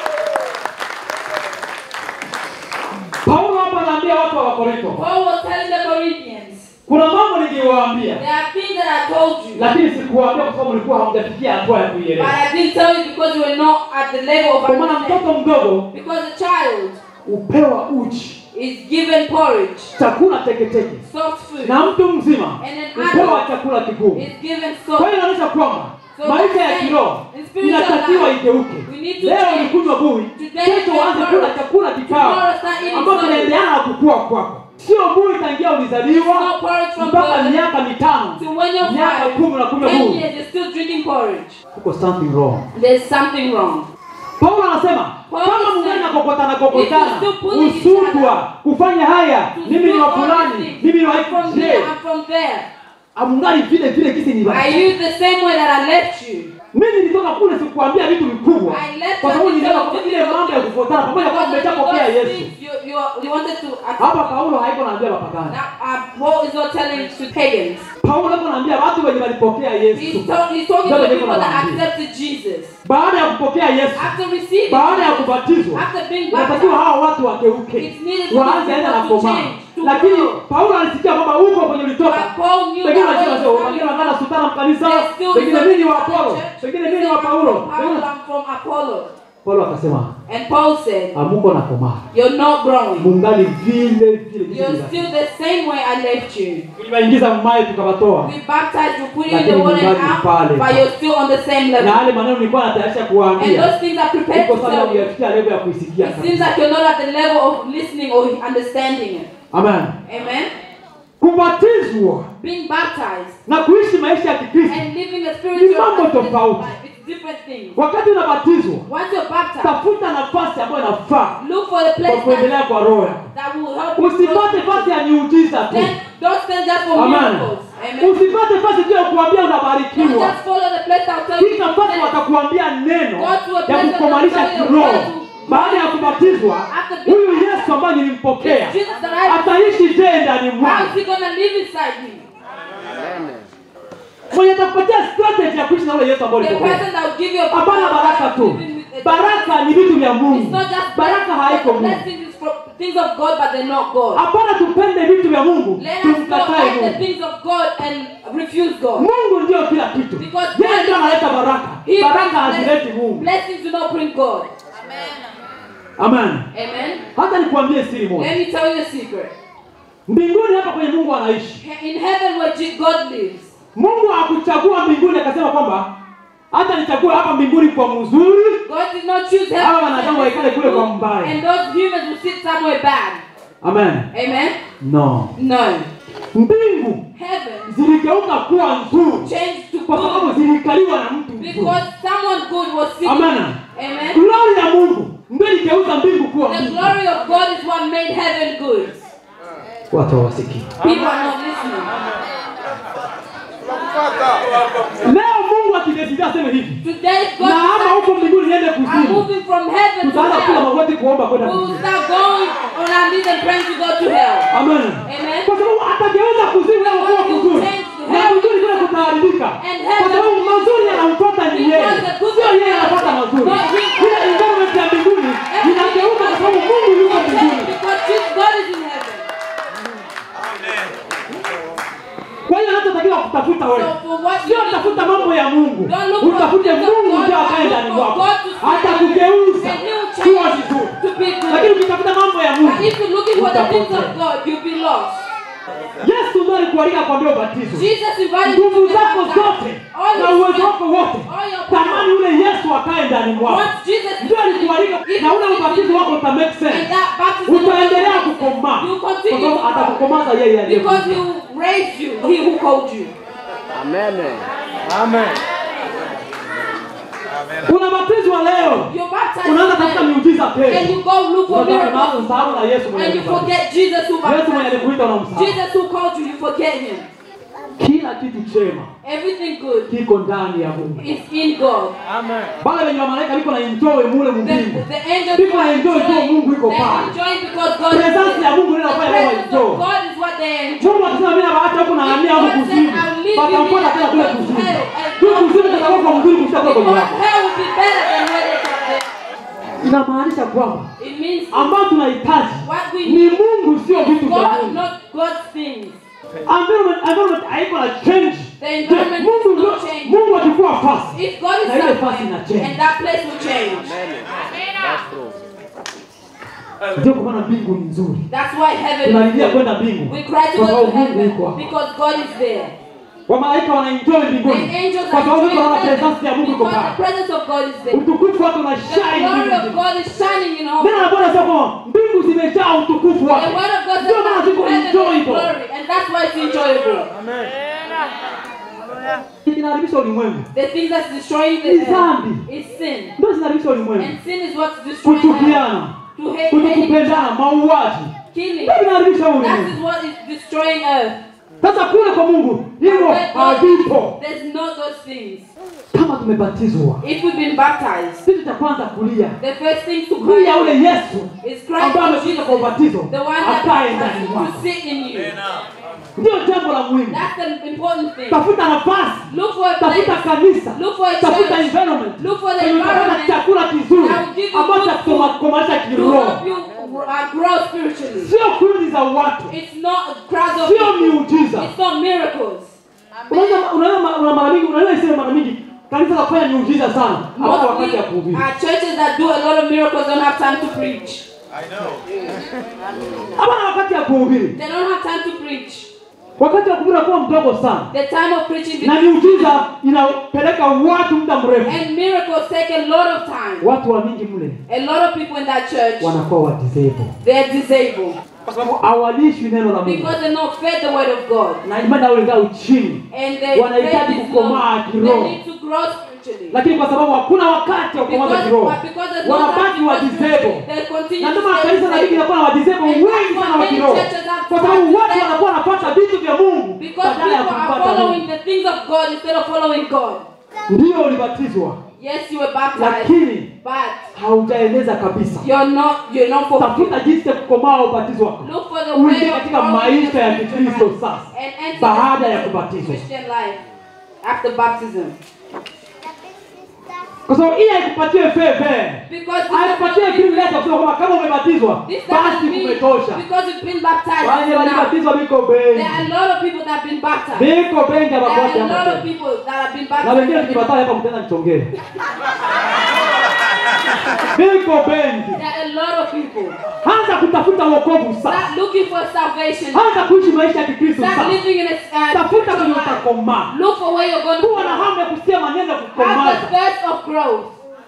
Speaker 1: paulo hapa anaambia watu wa wakorinto
Speaker 2: Paul was telling the Corinthians,
Speaker 1: kuna mambo niliwaambia
Speaker 2: there are things that I told you,
Speaker 1: lakini sikuwaambia kwa sababu mlikuwa hamjafikia hatua ya
Speaker 2: but
Speaker 1: kuielewa
Speaker 2: I didn't tell you because you were not at the level of
Speaker 1: kwa maana
Speaker 2: understanding.
Speaker 1: mtoto mdogo
Speaker 2: Because a child
Speaker 1: hupewa uji
Speaker 2: is given porridge,
Speaker 1: chakula teketeke
Speaker 2: soft food,
Speaker 1: na mtu mzima
Speaker 2: And an
Speaker 1: hupewa
Speaker 2: adult
Speaker 1: chakula kigumu
Speaker 2: is given
Speaker 1: kwa
Speaker 2: soft
Speaker 1: hiyo inaonyesha kwamba
Speaker 2: So
Speaker 1: maisha ya
Speaker 2: that's
Speaker 1: kiroho
Speaker 2: in spiritual
Speaker 1: inatakiwa
Speaker 2: life,
Speaker 1: igeuke
Speaker 2: we need to
Speaker 1: leo
Speaker 2: change.
Speaker 1: ulikunywa bui
Speaker 2: Today
Speaker 1: kesho
Speaker 2: we
Speaker 1: uanze
Speaker 2: are
Speaker 1: kula
Speaker 2: born.
Speaker 1: chakula kikao
Speaker 2: Tomorrow start eating
Speaker 1: ambacho
Speaker 2: solid.
Speaker 1: kinaendeana na kukua kwako sio bui tangia ulizaliwa
Speaker 2: It's not porridge from
Speaker 1: mpaka
Speaker 2: birth
Speaker 1: miaka mitano
Speaker 2: to when you're
Speaker 1: miaka
Speaker 2: five,
Speaker 1: kumi unakunywa
Speaker 2: ten
Speaker 1: bui
Speaker 2: years, you're still drinking porridge.
Speaker 1: kuko something wrong
Speaker 2: There's something wrong.
Speaker 1: paulo anasema
Speaker 2: Paul
Speaker 1: kama
Speaker 2: is
Speaker 1: mungana
Speaker 2: saying,
Speaker 1: kokotana
Speaker 2: if you
Speaker 1: kokotana
Speaker 2: still pulling each
Speaker 1: usutwa kufanya haya
Speaker 2: To
Speaker 1: mimi ni
Speaker 2: do
Speaker 1: wa
Speaker 2: all
Speaker 1: fulani
Speaker 2: these things.
Speaker 1: mimi ni wa
Speaker 2: I'm from
Speaker 1: je
Speaker 2: here, I'm from there.
Speaker 1: amungani vile vile kisi ni
Speaker 2: I use the same way that I left you.
Speaker 1: mimi nilitoka kule sikuambia vitu vikubwa
Speaker 2: I left
Speaker 1: kwa sababu
Speaker 2: you
Speaker 1: niliona
Speaker 2: because
Speaker 1: kwa ile mambo ya kufuatana pamoja kwa
Speaker 2: Because of
Speaker 1: mmeshapokea
Speaker 2: those
Speaker 1: Yesu
Speaker 2: things you, you, you wanted to
Speaker 1: hapa Paulo haiko naambia wapagani
Speaker 2: Now, uh, Paul is not telling to pagans.
Speaker 1: Paulo haiko naambia watu wenye walipokea Yesu
Speaker 2: He's, talk, he's talking
Speaker 1: Ndio
Speaker 2: to
Speaker 1: niko
Speaker 2: people that
Speaker 1: nawaambia.
Speaker 2: accepted Jesus.
Speaker 1: baada ya kupokea Yesu
Speaker 2: After receiving
Speaker 1: baada ya
Speaker 2: Jesus,
Speaker 1: kubatizwa
Speaker 2: after being
Speaker 1: unatakiwa
Speaker 2: baptized,
Speaker 1: hawa watu wakeuke
Speaker 2: It's needed for
Speaker 1: waanze
Speaker 2: these
Speaker 1: aenda na
Speaker 2: people to
Speaker 1: komaa
Speaker 2: change, to
Speaker 1: lakini
Speaker 2: grow.
Speaker 1: Paulo alisikia kwamba huko kwenye ulitoka
Speaker 2: But Paul knew
Speaker 1: pengine
Speaker 2: that
Speaker 1: unajua
Speaker 2: where
Speaker 1: sio
Speaker 2: he's
Speaker 1: wengine
Speaker 2: coming
Speaker 1: wanataka sutana mkanisa
Speaker 2: There's still
Speaker 1: pengine
Speaker 2: some
Speaker 1: mimi ni wa
Speaker 2: people in
Speaker 1: Apollo
Speaker 2: the church,
Speaker 1: pengine
Speaker 2: they
Speaker 1: mimi ni
Speaker 2: say,
Speaker 1: wa
Speaker 2: "I'm
Speaker 1: Paulo
Speaker 2: from Paulo,
Speaker 1: Pengine-
Speaker 2: I'm from Apollo.
Speaker 1: Paulo akasema
Speaker 2: And Paul said,
Speaker 1: amuko na komaa
Speaker 2: You're not growing.
Speaker 1: mungali vile vile jinsi
Speaker 2: You're
Speaker 1: mlivyo.
Speaker 2: still the same way I left you.
Speaker 1: tuliwaingiza mmaye tukawatoa
Speaker 2: We baptized you, put you in
Speaker 1: Lakini
Speaker 2: the water and
Speaker 1: mungali
Speaker 2: out,
Speaker 1: pale.
Speaker 2: but you're still on the same
Speaker 1: na
Speaker 2: level.
Speaker 1: yale maneno nilikuwa natayarisha
Speaker 2: And
Speaker 1: kuwaambia
Speaker 2: those things are prepared
Speaker 1: uko
Speaker 2: to
Speaker 1: sana
Speaker 2: tell you.
Speaker 1: uyafikia level ya kuisikia
Speaker 2: It seems like you're not at the level of listening or understanding it.
Speaker 1: amen
Speaker 2: Amen.
Speaker 1: kubatizwa
Speaker 2: Being baptized
Speaker 1: na kuishi maisha ya kikristo
Speaker 2: and living a
Speaker 1: Ni
Speaker 2: spiritual
Speaker 1: mambo
Speaker 2: and physical
Speaker 1: tofauti.
Speaker 2: life. It's different things.
Speaker 1: wakati unabatizwa
Speaker 2: Once you're baptized,
Speaker 1: tafuta nafasi ambayo inafaa
Speaker 2: look for the
Speaker 1: kwa
Speaker 2: place that,
Speaker 1: kuendelea kwa roho yako
Speaker 2: that will help you.
Speaker 1: usipate
Speaker 2: grow.
Speaker 1: fasi ya miujiza tu
Speaker 2: Then don't stand just for
Speaker 1: amen
Speaker 2: miracles. Amen.
Speaker 1: usipate fasi tu ya kuambia
Speaker 2: Don't
Speaker 1: unabarikiwa
Speaker 2: just follow the place that will tell you.
Speaker 1: kisha mpaka watakuambia neno
Speaker 2: Go to a
Speaker 1: ya
Speaker 2: place
Speaker 1: kukomalisha
Speaker 2: that will tell you
Speaker 1: kiroho
Speaker 2: how to-
Speaker 1: baada ya kubatizwa
Speaker 2: After being
Speaker 1: huyu yesu ambaye nilimpokea
Speaker 2: It's Jesus that I
Speaker 1: ataishi je ndani
Speaker 2: How
Speaker 1: mwangu
Speaker 2: is he gonna live inside me?
Speaker 1: mwenye atakupatia strategy ya kuishi na ule yesu ambaye
Speaker 2: The
Speaker 1: ulipokea
Speaker 2: person that will give you a
Speaker 1: hapana baraka tu
Speaker 2: living with a-
Speaker 1: baraka ni vitu vya
Speaker 2: It's
Speaker 1: mungu
Speaker 2: not just
Speaker 1: baraka haiko
Speaker 2: the
Speaker 1: mungu
Speaker 2: blessings is from things of God, but they're not God.
Speaker 1: hapana tupende vitu vya mungu
Speaker 2: Let us not
Speaker 1: tumkatae
Speaker 2: like the
Speaker 1: mungu
Speaker 2: things of God and refuse God.
Speaker 1: mungu ndio kila kitu
Speaker 2: Because
Speaker 1: yeye
Speaker 2: God
Speaker 1: ndio
Speaker 2: is-
Speaker 1: analeta baraka
Speaker 2: He
Speaker 1: baraka
Speaker 2: brings
Speaker 1: hazileti
Speaker 2: bless-
Speaker 1: mungu
Speaker 2: blessings do not bring God.
Speaker 1: amen
Speaker 2: Amen.
Speaker 1: hata nikuambie siri moja
Speaker 2: Let me tell you a secret.
Speaker 1: mbinguni hapa kwenye mungu anaishi
Speaker 2: In heaven where Je- God lives,
Speaker 1: mungu hakuchagua mbinguni akasema kwamba hata nichague hapa mbinguni kwa mzuri
Speaker 2: God did not choose
Speaker 1: Hawa
Speaker 2: heaven
Speaker 1: wanadamu waikale kule kwa mbaya.
Speaker 2: and those humans will sit somewhere bad.
Speaker 1: amen
Speaker 2: Amen.
Speaker 1: no
Speaker 2: No.
Speaker 1: mbingu
Speaker 2: Heaven
Speaker 1: ziligeuka kuwa nzuri
Speaker 2: changed to
Speaker 1: kwa sababu
Speaker 2: good
Speaker 1: zilikaliwa na mtu mzuri
Speaker 2: because someone good was sitting.
Speaker 1: Amen.
Speaker 2: Amen.
Speaker 1: glori ya mungu ndio iligeuza mbingu kuwa
Speaker 2: The
Speaker 1: mbingu
Speaker 2: glory of God is what made heaven good.
Speaker 1: watu hawasikii
Speaker 2: People are not listening.
Speaker 1: leo mungu akidesidia aseme hivi
Speaker 2: Today, God
Speaker 1: na ama
Speaker 2: decided,
Speaker 1: huko mbinguni niende
Speaker 2: I'm
Speaker 1: kuzimu
Speaker 2: moving from heaven to
Speaker 1: tutaanza kula
Speaker 2: hell.
Speaker 1: magoti kuomba kwenda
Speaker 2: We will
Speaker 1: kuzimu
Speaker 2: start going on our knees and praying to go to hell.
Speaker 1: amen
Speaker 2: Amen.
Speaker 1: kwa sababu atageuza kuzimu leo kuwa kuzuri na kuzuri kule kutaharibika kwa sababu mazuri yanamfuata ni yeye sio yeye anapata mazuri ile environment ya mbinguni inageuka kwa sababu mungu yuko mbinguni
Speaker 2: Because Jesus, God is in heaven.
Speaker 1: kwa hiyo anachotakiwa kutafuta wewe
Speaker 2: So for what
Speaker 1: sio
Speaker 2: you need
Speaker 1: tafuta mambo ya mungu
Speaker 2: Don't look for
Speaker 1: utafute
Speaker 2: things of
Speaker 1: mungu
Speaker 2: God,
Speaker 1: ndio
Speaker 2: but
Speaker 1: akae
Speaker 2: look
Speaker 1: ndani
Speaker 2: for
Speaker 1: mwako
Speaker 2: God to see
Speaker 1: atakugeuza
Speaker 2: and He will
Speaker 1: kuwa
Speaker 2: change
Speaker 1: vizuri
Speaker 2: to be good.
Speaker 1: lakini ukitafuta mambo ya mungu
Speaker 2: But if you're looking for the things of
Speaker 1: utapotea
Speaker 2: God, you'll be lost.
Speaker 1: yesu ndio alikualika kwambia ubatizo
Speaker 2: Jesus invited you to
Speaker 1: nguvu
Speaker 2: be
Speaker 1: zako zote
Speaker 2: baptized. All
Speaker 1: na
Speaker 2: your
Speaker 1: uwezo
Speaker 2: strength,
Speaker 1: wako wote
Speaker 2: all your
Speaker 1: tamani
Speaker 2: power.
Speaker 1: ule yesu akae ndani mwako
Speaker 2: Once Jesus is
Speaker 1: ndio alikualika
Speaker 2: if
Speaker 1: na ule
Speaker 2: Jesus
Speaker 1: ubatizo
Speaker 2: is-
Speaker 1: wako uta make
Speaker 2: and
Speaker 1: sense
Speaker 2: that baptism of
Speaker 1: utaendelea
Speaker 2: God
Speaker 1: kukomaa
Speaker 2: you
Speaker 1: kwa
Speaker 2: continue
Speaker 1: sababu
Speaker 2: to grow.
Speaker 1: atakukomaza yeye
Speaker 2: Because He
Speaker 1: aliye
Speaker 2: will raise you, He who called you.
Speaker 1: unabatizwa leo
Speaker 2: You're baptized
Speaker 1: unaanza tafuta
Speaker 2: today,
Speaker 1: miujiza
Speaker 2: and
Speaker 1: kesho
Speaker 2: you go look for
Speaker 1: Unataka
Speaker 2: miracles.
Speaker 1: kumsahau na yesu mwenye
Speaker 2: And you
Speaker 1: alikubariki.
Speaker 2: forget Jesus who
Speaker 1: yesu mwenye
Speaker 2: baptized you.
Speaker 1: alikuita unamsahau
Speaker 2: Jesus who called you, you forget Him.
Speaker 1: kila kitu chema
Speaker 2: Everything good
Speaker 1: kiko ndani ya mungu
Speaker 2: is in God.
Speaker 1: bale wenye wamalaika liko na enjoy mule
Speaker 2: The,
Speaker 1: mbingu
Speaker 2: the angels
Speaker 1: People
Speaker 2: are
Speaker 1: enjoy tu
Speaker 2: enjoying.
Speaker 1: Mungu yuko
Speaker 2: They
Speaker 1: pale.
Speaker 2: enjoy because God is
Speaker 1: presence
Speaker 2: there.
Speaker 1: ya mungu ndio
Speaker 2: The
Speaker 1: inafanya kama
Speaker 2: presence
Speaker 1: enjoy
Speaker 2: of God is what they enjoy.
Speaker 1: mungu akisema mimi nawaacha huku na hamia huku
Speaker 2: God said,
Speaker 1: kuzimu
Speaker 2: "I'll leave you
Speaker 1: watampata
Speaker 2: here
Speaker 1: tena
Speaker 2: and
Speaker 1: kule
Speaker 2: go to
Speaker 1: kuzimu
Speaker 2: hell and
Speaker 1: juu
Speaker 2: go
Speaker 1: kuzimu
Speaker 2: to
Speaker 1: kutakuwa kwa mzuri kushia kule kwenye
Speaker 2: Because
Speaker 1: wako
Speaker 2: hell will be better than where they are there.
Speaker 1: inamaanisha kwamba
Speaker 2: It means
Speaker 1: ambao tunahitaji
Speaker 2: what we
Speaker 1: ni
Speaker 2: need
Speaker 1: mungu sio vitu vya
Speaker 2: God,
Speaker 1: mungu
Speaker 2: not God's things.
Speaker 1: environment environment haiko na change
Speaker 2: The environment
Speaker 1: mungu
Speaker 2: does not
Speaker 1: ndio-
Speaker 2: change.
Speaker 1: mungu akikuwa fasi
Speaker 2: If God is
Speaker 1: Na ile fasi
Speaker 2: somewhere,
Speaker 1: ina change.
Speaker 2: and that place will change.
Speaker 1: ndio kwa maana mbingu ni nzuri
Speaker 2: That's why heaven is
Speaker 1: tunalilia
Speaker 2: good.
Speaker 1: kwenda mbingu
Speaker 2: We cry to
Speaker 1: kwa
Speaker 2: go
Speaker 1: sababu
Speaker 2: to
Speaker 1: mungu
Speaker 2: heaven
Speaker 1: yuko hapo
Speaker 2: because God is there.
Speaker 1: wamalaika wanaenjoy mbinguni
Speaker 2: The angels
Speaker 1: kwa
Speaker 2: are
Speaker 1: sababu
Speaker 2: enjoying
Speaker 1: tunaona
Speaker 2: heaven
Speaker 1: presence ya mungu iko
Speaker 2: because the
Speaker 1: pale
Speaker 2: presence of God is there.
Speaker 1: utukufu wake una
Speaker 2: The
Speaker 1: shine
Speaker 2: glory of
Speaker 1: mbingu
Speaker 2: God is shining in all.
Speaker 1: neno la bwana sema kwamba mbingu zimejaa utukufu
Speaker 2: The
Speaker 1: wake
Speaker 2: word of God says
Speaker 1: ndio maana
Speaker 2: that
Speaker 1: ziko
Speaker 2: heaven is
Speaker 1: enjoyable
Speaker 2: glory, and that's why it's enjoyable.
Speaker 1: kinaharibisha ulimwengu
Speaker 2: The thing that's destroying the
Speaker 1: Ni
Speaker 2: earth
Speaker 1: dhambi.
Speaker 2: is sin.
Speaker 1: ndio zinaharibisha ulimwengu
Speaker 2: And sin is what's destroying earth.
Speaker 1: kuchukiana
Speaker 2: To hate, hating,
Speaker 1: kutokupendana mauaji
Speaker 2: killing.
Speaker 1: ndio vinaharibisha
Speaker 2: That
Speaker 1: ulimwengu
Speaker 2: is what is destroying earth.
Speaker 1: sasa kule kwa mungu hivyo
Speaker 2: Where God
Speaker 1: havipo
Speaker 2: is, there's no those things.
Speaker 1: kama tumebatizwa
Speaker 2: If we've been baptized,
Speaker 1: kitu cha kwanza kulia
Speaker 2: the first thing to
Speaker 1: kulia ule
Speaker 2: cry
Speaker 1: yesu
Speaker 2: is Christ
Speaker 1: ambaye
Speaker 2: for
Speaker 1: amekuja
Speaker 2: Jesus,
Speaker 1: kwa ubatizo
Speaker 2: the one that
Speaker 1: akae ndani
Speaker 2: has
Speaker 1: mwako
Speaker 2: to sit in you.
Speaker 1: ndio jambo la muhimu
Speaker 2: That's the important thing.
Speaker 1: tafuta nafasi
Speaker 2: Look for a
Speaker 1: tafuta
Speaker 2: place.
Speaker 1: kanisa
Speaker 2: Look for a
Speaker 1: tafuta
Speaker 2: church.
Speaker 1: environment
Speaker 2: Look for the
Speaker 1: Kwenye utapata
Speaker 2: environment
Speaker 1: chakula kizuri
Speaker 2: that will give you
Speaker 1: ambacho
Speaker 2: good food
Speaker 1: kitakukomanisha
Speaker 2: to
Speaker 1: kiroho
Speaker 2: help you uh, grow spiritually.
Speaker 1: sio kundi za watu
Speaker 2: It's not crowds of
Speaker 1: sio
Speaker 2: people.
Speaker 1: miujiza
Speaker 2: It's not miracles.
Speaker 1: unaweza unaweza ma- una mara mingi unaweza iseme mara mingi kanisa la kufanya miujiza sana hapana wakati
Speaker 2: Mostly
Speaker 1: ya kuhubiri
Speaker 2: are churches that do a lot of miracles don't have time to preach.
Speaker 1: hapana wakati ya kuhubiri
Speaker 2: They don't have time to preach.
Speaker 1: wakati wa kuhubiri unakuwa mdogo sana
Speaker 2: The time of preaching
Speaker 1: na miujiza inapeleka watu muda mrefu
Speaker 2: and miracles take a lot of time.
Speaker 1: watu wa mingi mle
Speaker 2: A lot of people in that church
Speaker 1: wanakuwa wadisabled
Speaker 2: they're disabled
Speaker 1: kwa sababu hawalishwi neno la mungu
Speaker 2: because they're not fed the word of God.
Speaker 1: na imani yao ingaa uchini
Speaker 2: And they
Speaker 1: Wanahitaji
Speaker 2: faith is
Speaker 1: kukomaa
Speaker 2: low.
Speaker 1: kiroho.
Speaker 2: They need to grow spiritually.
Speaker 1: lakini kwa sababu hakuna wakati wa kukomaza
Speaker 2: Because,
Speaker 1: kiroho
Speaker 2: but because there's no
Speaker 1: wanabaki
Speaker 2: time
Speaker 1: wa
Speaker 2: for
Speaker 1: disabled
Speaker 2: spiritually, they continue
Speaker 1: na
Speaker 2: to
Speaker 1: ndio maana
Speaker 2: stay
Speaker 1: kanisa la Biblia
Speaker 2: disabled.
Speaker 1: linakuwa na wadisabled
Speaker 2: And
Speaker 1: wengi
Speaker 2: that's
Speaker 1: sana
Speaker 2: why
Speaker 1: wa
Speaker 2: many
Speaker 1: kiroho
Speaker 2: churches have
Speaker 1: kwa sababu
Speaker 2: started
Speaker 1: watu
Speaker 2: to
Speaker 1: wanakuwa wanapata vitu vya Mungu
Speaker 2: Because
Speaker 1: badala ya
Speaker 2: people are
Speaker 1: kumpata
Speaker 2: following
Speaker 1: Mungu
Speaker 2: the things of God instead of following God.
Speaker 1: ndio ulibatizwa
Speaker 2: Yes, you were baptized,
Speaker 1: lakini
Speaker 2: but
Speaker 1: haujaeleza kabisa
Speaker 2: you're not you're not
Speaker 1: tafuta
Speaker 2: fulfilled.
Speaker 1: jinsi ya kukomaa ubatizo wako
Speaker 2: Look for the
Speaker 1: uingie
Speaker 2: way of
Speaker 1: katika
Speaker 2: growing
Speaker 1: maisha ya
Speaker 2: in the
Speaker 1: kikristo
Speaker 2: spiritual
Speaker 1: sasa
Speaker 2: life and enter
Speaker 1: baada
Speaker 2: the
Speaker 1: ya kubatizwa
Speaker 2: Christian life after baptism.
Speaker 1: kwa sababu hii haikupatie feve
Speaker 2: Because this
Speaker 1: haikupatie
Speaker 2: does not
Speaker 1: green letter kusema kwamba kama umebatizwa
Speaker 2: This
Speaker 1: basi
Speaker 2: doesn't mean
Speaker 1: kumetosha
Speaker 2: because you've been baptized
Speaker 1: wale
Speaker 2: now.
Speaker 1: walibatizwa biko
Speaker 2: There
Speaker 1: bengi
Speaker 2: are a lot of people that have been baptized.
Speaker 1: biko bengi
Speaker 2: There are
Speaker 1: abakwati
Speaker 2: a lot of
Speaker 1: hapa
Speaker 2: people that have been
Speaker 1: na wengine
Speaker 2: baptized.
Speaker 1: tukibataa hapa mtenda nichongee biko bengi
Speaker 2: There are a lot of people
Speaker 1: anza kutafuta wokovu sasa
Speaker 2: that looking for salvation.
Speaker 1: anza kuishi maisha ya kikristo
Speaker 2: Start
Speaker 1: sasa
Speaker 2: living in a uh,
Speaker 1: tafuta kwenye
Speaker 2: spiritual life.
Speaker 1: utakomaa
Speaker 2: Look for where you're going to
Speaker 1: kuwa na
Speaker 2: grow.
Speaker 1: hamu ya kusikia maneno ya
Speaker 2: Have the
Speaker 1: kukomaza
Speaker 2: thirst of growth.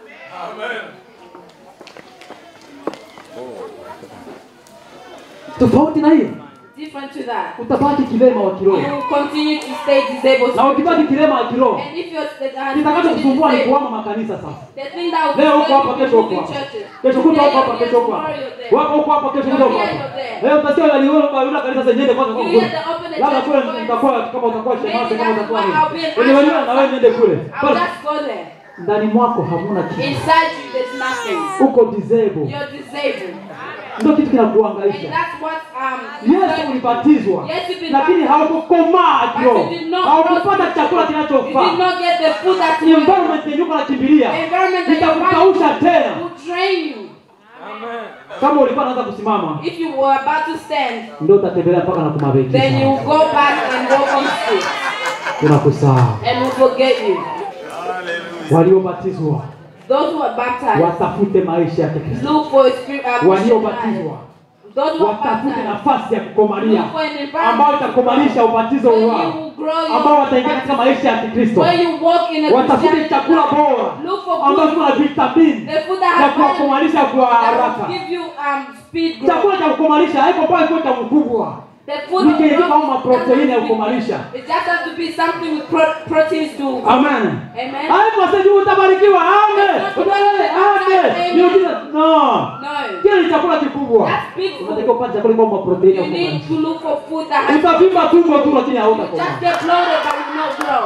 Speaker 1: tofauti na hiyo
Speaker 2: Different to that.
Speaker 1: utabaki kilema wa
Speaker 2: You
Speaker 1: kiroho
Speaker 2: will continue to stay disabled.
Speaker 1: na ukibaki kilema wa kiroho
Speaker 2: And if you're uh,
Speaker 1: kitakacho kusumbua ni
Speaker 2: disabled,
Speaker 1: kuhama makanisa sasa
Speaker 2: the thing that will
Speaker 1: leo huko hapa
Speaker 2: disturb you
Speaker 1: kesho
Speaker 2: is
Speaker 1: huko
Speaker 2: moving
Speaker 1: hapa
Speaker 2: churches.
Speaker 1: kesho kuta
Speaker 2: Today
Speaker 1: huko hapa
Speaker 2: you're
Speaker 1: kesho huko
Speaker 2: here,
Speaker 1: hapa
Speaker 2: tomorrow you're there.
Speaker 1: wako huko hapa kesho
Speaker 2: You're
Speaker 1: huko
Speaker 2: here,
Speaker 1: hapa
Speaker 2: you're there.
Speaker 1: leo utasikia waliona waliona kanisa zenyewe kwanza kwa
Speaker 2: You
Speaker 1: kule
Speaker 2: hear the open the
Speaker 1: labda
Speaker 2: church
Speaker 1: kule
Speaker 2: going.
Speaker 1: nitakuwa kama utakuwa shemasi kama
Speaker 2: that's
Speaker 1: utakuwa
Speaker 2: why
Speaker 1: nini
Speaker 2: I'll be an
Speaker 1: Wenye waliona
Speaker 2: usher
Speaker 1: na wewe niende kule
Speaker 2: I'll
Speaker 1: Basi,
Speaker 2: just go there.
Speaker 1: ndani mwako hamuna kitu
Speaker 2: Inside you, there's nothing.
Speaker 1: uko disabled
Speaker 2: You're disabled.
Speaker 1: ndio kitu
Speaker 2: And
Speaker 1: kinakuhangaisha
Speaker 2: that's what um
Speaker 1: Yesu ulibatizwa
Speaker 2: Yes, you've been
Speaker 1: lakini
Speaker 2: baptized.
Speaker 1: haukukomaa
Speaker 2: But
Speaker 1: kiroho
Speaker 2: you did not
Speaker 1: haukupata
Speaker 2: grow
Speaker 1: chakula
Speaker 2: You did
Speaker 1: kinachofaa
Speaker 2: not get the food that you want.
Speaker 1: environment yenye uko nakimbilia
Speaker 2: The environment that you're
Speaker 1: itakukausha
Speaker 2: running
Speaker 1: tena
Speaker 2: will drain you.
Speaker 1: kama ulikuwa naanza kusimama
Speaker 2: If you were about to stand,
Speaker 1: ndio utatembelea mpaka na
Speaker 2: then
Speaker 1: kumabekisha
Speaker 2: you will go back and walk on street
Speaker 1: unakusahau
Speaker 2: and will forget you.
Speaker 1: waliobatizwa
Speaker 2: Those who are baptized,
Speaker 1: watafute maisha ya Kikristo
Speaker 2: look for a spirit uh, Christian
Speaker 1: waliobatizwa
Speaker 2: life. Those who are
Speaker 1: watafute
Speaker 2: baptized,
Speaker 1: nafasi ya kukomalia
Speaker 2: look for an environment
Speaker 1: ambayo itakomalisha ubatizo
Speaker 2: where you
Speaker 1: wao
Speaker 2: will grow your
Speaker 1: ambao wataingia katika maisha ya Kikristo
Speaker 2: where you walk in a
Speaker 1: watafute
Speaker 2: Christian
Speaker 1: chakula
Speaker 2: life.
Speaker 1: bora
Speaker 2: Look for
Speaker 1: ambayo
Speaker 2: good
Speaker 1: kuna vitamini
Speaker 2: the food that
Speaker 1: ya
Speaker 2: has vitamins
Speaker 1: kuwakomalisha kwa
Speaker 2: that
Speaker 1: haraka
Speaker 2: will give you um speed growth.
Speaker 1: chakula cha kukomalisha haiko pale kwa cha mkubwa
Speaker 2: The food
Speaker 1: Ni
Speaker 2: of
Speaker 1: kile
Speaker 2: growth
Speaker 1: kama
Speaker 2: doesn't
Speaker 1: proteini ya
Speaker 2: have to be-
Speaker 1: kukomalisha.
Speaker 2: It just has to be something with pro- proteins to.
Speaker 1: amen
Speaker 2: Amen.
Speaker 1: haiko sasa utabarikiwa amen
Speaker 2: That's not
Speaker 1: Utabarikiwa,
Speaker 2: what-
Speaker 1: amen miujiza no
Speaker 2: No.
Speaker 1: kile ni chakula kikubwa
Speaker 2: That's big food.
Speaker 1: unatakiwa kupata chakula kama proteini ya
Speaker 2: You need
Speaker 1: kukomalisha
Speaker 2: to look for food that has.
Speaker 1: utavimba tumbo tu lakini
Speaker 2: You
Speaker 1: hautakomaa
Speaker 2: just get bloated but will not grow.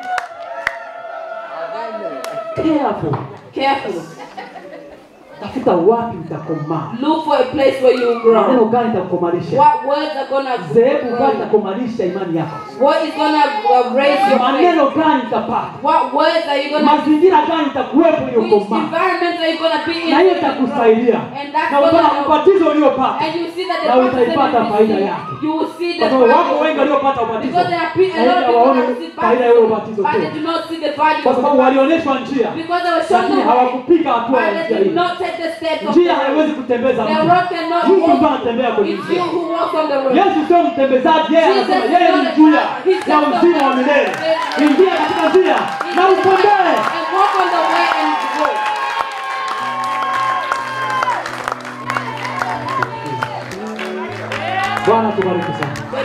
Speaker 1: careful
Speaker 2: Careful.
Speaker 1: tafuta wapi utakomaa
Speaker 2: Look for a place where you
Speaker 1: maneno
Speaker 2: grow.
Speaker 1: gani itakukomalisha
Speaker 2: What words are gonna
Speaker 1: zehebu gani
Speaker 2: grow?
Speaker 1: itakukomalisha imani yako
Speaker 2: What is gonna uh, raise your faith?
Speaker 1: maneno gani itapata
Speaker 2: What words are you gonna?
Speaker 1: mazingira gani itakuwepo
Speaker 2: Which
Speaker 1: iliyokomaa
Speaker 2: environment are you gonna be in?
Speaker 1: na hiyo
Speaker 2: when you grow?
Speaker 1: itakusaidia
Speaker 2: And that's
Speaker 1: na
Speaker 2: gonna
Speaker 1: utaona
Speaker 2: help.
Speaker 1: ubatizo uliopata
Speaker 2: And you see that the
Speaker 1: Na
Speaker 2: baptism
Speaker 1: utaipata
Speaker 2: you
Speaker 1: faida
Speaker 2: receive,
Speaker 1: yake.
Speaker 2: you will see the
Speaker 1: kwa sababu wako
Speaker 2: value.
Speaker 1: wengi waliopata ubatizo
Speaker 2: Because there are pe- a
Speaker 1: na
Speaker 2: lot of
Speaker 1: hivyo
Speaker 2: people
Speaker 1: hawaoni
Speaker 2: that receive
Speaker 1: faida ya ule
Speaker 2: baptism,
Speaker 1: ubatizo
Speaker 2: but they
Speaker 1: tena
Speaker 2: do not see the value
Speaker 1: kwa
Speaker 2: of
Speaker 1: sababu
Speaker 2: the
Speaker 1: walionyeshwa njia
Speaker 2: Because they were shown
Speaker 1: lakini
Speaker 2: the way,
Speaker 1: hawakupiga hatua
Speaker 2: but
Speaker 1: ya
Speaker 2: they
Speaker 1: njia
Speaker 2: did
Speaker 1: hiyo
Speaker 2: not take the steps of
Speaker 1: njia
Speaker 2: the
Speaker 1: haiwezi
Speaker 2: road.
Speaker 1: kutembeza
Speaker 2: The
Speaker 1: mtu
Speaker 2: road cannot
Speaker 1: mtu
Speaker 2: walk.
Speaker 1: ndio anatembea kwenye
Speaker 2: It's you
Speaker 1: njia
Speaker 2: who walks on the road.
Speaker 1: yesu sio mtembezaji yeye
Speaker 2: Jesus
Speaker 1: anasema
Speaker 2: is
Speaker 1: yeye
Speaker 2: not
Speaker 1: ni
Speaker 2: a
Speaker 1: njia
Speaker 2: driver. He's
Speaker 1: ya
Speaker 2: just a
Speaker 1: uzima wa
Speaker 2: man.
Speaker 1: milele
Speaker 2: Yes.
Speaker 1: ingia katika njia
Speaker 2: He's
Speaker 1: na
Speaker 2: just a
Speaker 1: utembee
Speaker 2: man. And walk on the way and go.
Speaker 1: bwana tubariki sana